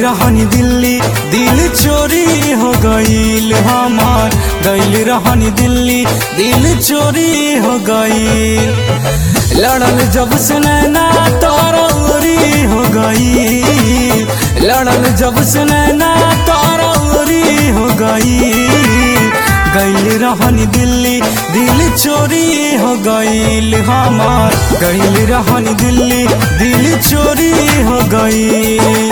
रहनी दिल्ली दिल चोरी हो गईल हमार गईल रहनी दिल्ली दिल चोरी हो गईल लड़ल जब से नैना तारौरी हो गई लड़ल जब से नैना तारौरी हो गई गईल रहनी दिल्ली दिल चोरी हो गईल हमार गईल रहनी दिल्ली दिल चोरी हो गई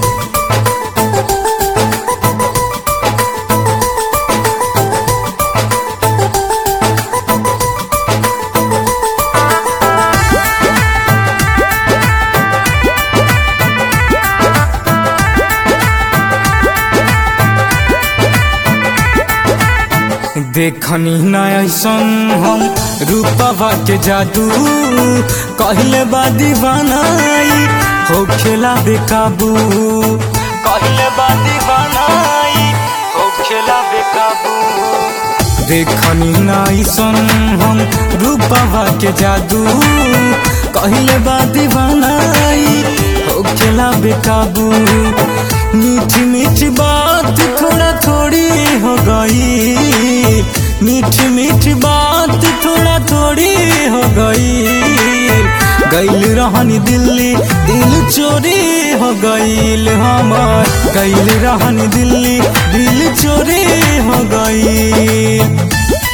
देखनी न ऐसन हम रूपवा के जादू कहले बा दीवानाई हो खेला बेकाबू कहले बा दीवानाई हो खेला बेकाबू देखनी न ऐसन हम रूपवा के जादू कहले बा दीवानाई हो खेला बेकाबू मीठी मीठी बात थोड़ा थोड़ी हो गई मीठी मीठी बात थोड़ा थोड़ी हो गई गईल रहनी दिल्ली दिल चोरी हो गईल हमार गईल रहनी दिल्ली दिल चोरी हो गई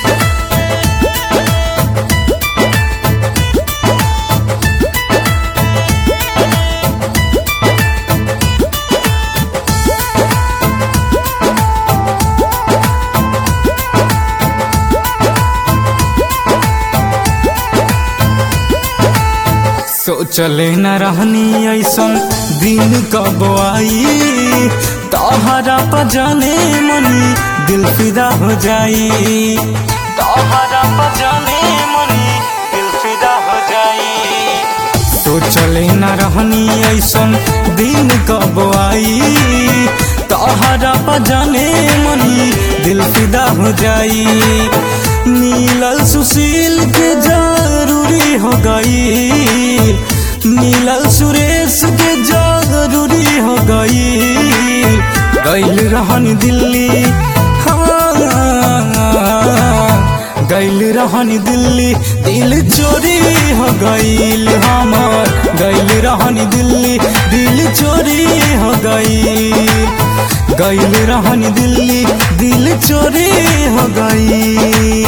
सोचले न रहनी ऐसन दिन कब आई तोहरा पर जाने मनी दिल फिदा हो जाई तोहरा पर जाने मनी दिल फिदा हो जाई सोचले न रहनी ऐसन दिन कब आई तोहरा पर जाने मनी दिल फिदा हो जाई नीलल सुशील के जरूरी हो गई नीलल सुरेश के जरूरी हो गई गईल रहनी दिल्ली हाँ गईल रहनी दिल्ली दिल चोरी हो गईल हमार गईल रहनी दिल्ली दिल चोरी हो गई गईल रहनी दिल्ली दिल चोरी हो गई